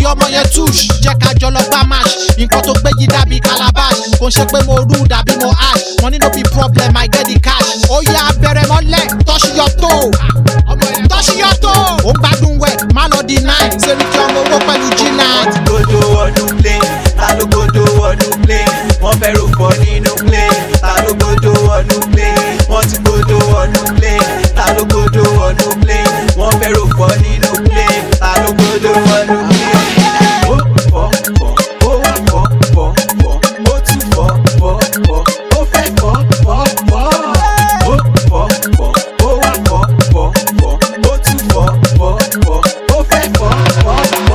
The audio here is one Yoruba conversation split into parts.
ọmọ yẹn tush jẹ́ ká jọ lọ gbá match nǹkan tó gbé yí dàbí calabash kò ń ṣe pé mo rú dàbí mo ash money no be problem i get the cash ó yá bẹ̀rẹ̀ mọ́lẹ̀ tọ́ṣì yọ tó tọ́ṣì yọ tó ó ń gbádùn wẹ̀ má lọ deny sẹ́ríkì ọmọ owó pẹ̀lú g9. Godo ọdún plane, ta ló godo ọdún plane? Wọ́n fẹ́ rò fọ́ nínú plane, ta ló godo ọdún plane? Wọ́n ti godo ọdún plane, ta ló godo ọdún plane? Wọ́n fẹ́ rò fọ́ nínú plane, ta ló godo ọdún plane? Ó fọ́ fọ́, ó wá fọ́ fọ́ fọ́, ó tún fọ́ fọ́ fọ́, ó fẹ́ fọ́ fọ́ fọ́. Ó fọ́ fọ́, ó wá fọ́ fọ́ fọ́, ó tún fọ́ fọ́ fọ́, ó fẹ́ fọ́ fọ́ fọ́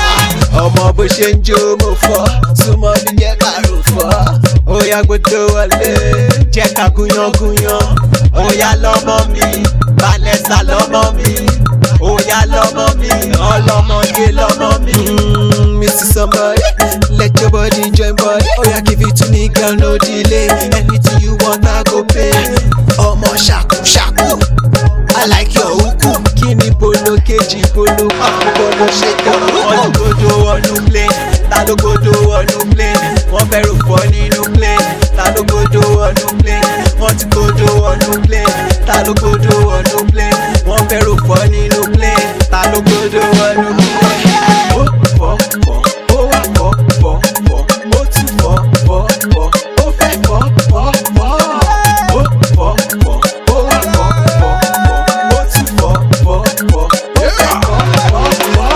ọmọ bó ṣe ń jó mo fọ́ súnmọ́ mi jẹ́ ká rò fọ́ ó yá gbódò wọlé jẹ́ ká gúnyán gúnyán ó yá lọ́mọ mi vanessa lọ́mọ mi ó yá lọ́mọ mi ọlọ́mọge lọ́mọ mi. mr somebody let your body join body ó yá give it to me girl no delay anything you want i go pay ọmọ ṣàkú ṣàkú. I like your uku. Kíni polo kejì polo pàkó polo ṣe tán. Wọ́n ti godo ọdún plane, ta ló godo ọdún plane? Wọ́n fẹ́ rò fọ́ nínú plane, ta ló godo ọdún plane? Wọ́n ti godo ọdún plane, ta ló godo ọdún plane? Wọ́n fẹ́ rò fọ́ nínú plane, ta ló godo ọdún plane? Ó fọ́ fọ́, ó wá fọ́ fọ́ fọ́, ó tún fọ́ fọ́ fọ́, ó fẹ́ fọ́ fọ́ fọ́. Ó fọ́ fọ́, ó wá fọ́ fọ́ fọ́, ó tún fọ́ fọ́ fọ́, ó fẹ́ fọ́ fọ́ fọ́.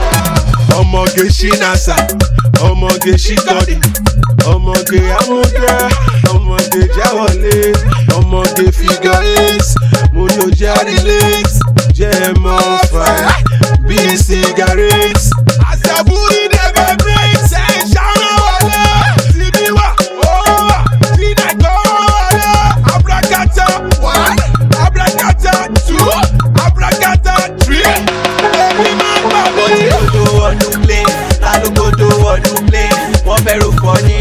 ọmọge ṣínàṣà ọmọge ṣíkọdì ọmọge amúdá ọmọge jáwọlé ọmọge figure eight mo ní o jẹ́ relate jẹ́ mọ́ fà bí cigarette. àṣàbùrì dẹ̀bẹ̀ break ṣe ṣàrán wọlé síbí wà ó wà tí nàìjọ́ wọlé abrakata one abrakata two abrakata three èmi máa ń gbà Wọ́n ti mí. godo ọdún plane, ta ló godo ọdún plane? Wọ́n fẹ́ rò fọ́ ní